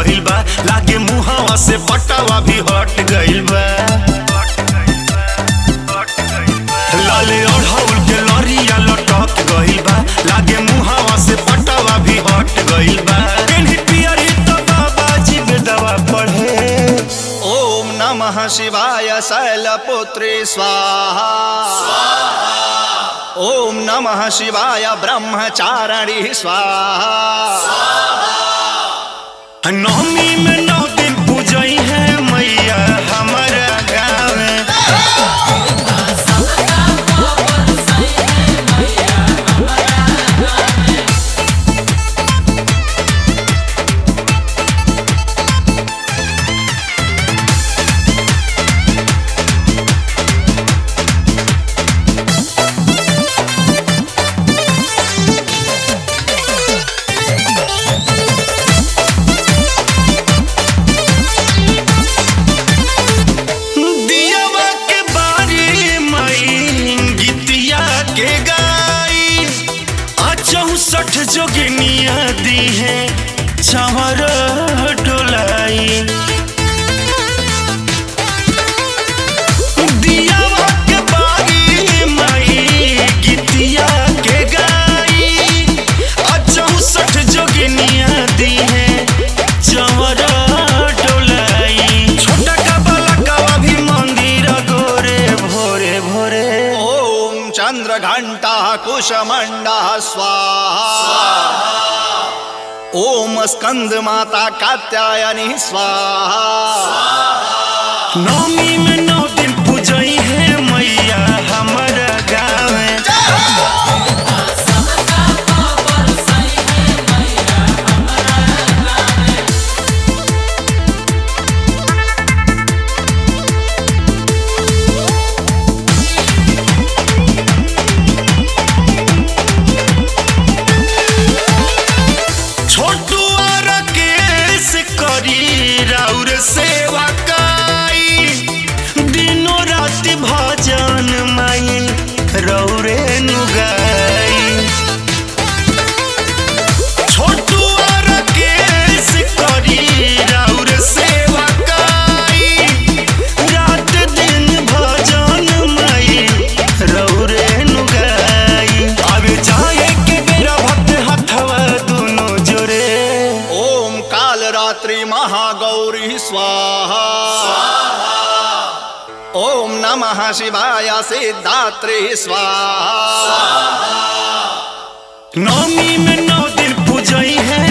गइल बा लागे मुहावा से पटावा भी हट गइल बा लाले ओढ़ौल के लरिया लटक गइल बा लागे मुहावा से पटावा भी हट गइल बा केन्ही पियरी तो बाबाजी बेदवा पढ़े ओम नमः शिवाय शैलपुत्री स्वाहा ओम नमः शिवाय ब्रह्मचारिणी स्वाहा नवमी में नौ दिन पूजई है मैया हमारा गाँव में दियावा के बारी मई गीतिया के गाई आ चौसठ जोगिनिया दी है चवर डोलाई दियावा के बारी मई गीतिया के गाई आ चौसठ जोगिनिया दी है चवर डोलाई छोटा का बाला का भी मंदिर गोरे भोरे भोरे ओम चंद्र घंटा कुशमंडा स्वाहा ओम स्कंद माता कात्यायनी स्वाहा नवमी में नौ दिन पूजई है मैया हमारा गाँव में छोटू और केस करी राउर सेवा काई दिनों रात भजन माई रौरे नुगाई छोटू और केस करी राउर सेवा काई रात दिन भजन माई रौरे नुगाई अब जाए के बेरा भक्त हथवा दोनों जोरे ओम काल रात्रि महागौरी स्वाहा ओम नमः शिवाय सिद्धात्री स्वाहा नवमी में नौ दिन पूजई है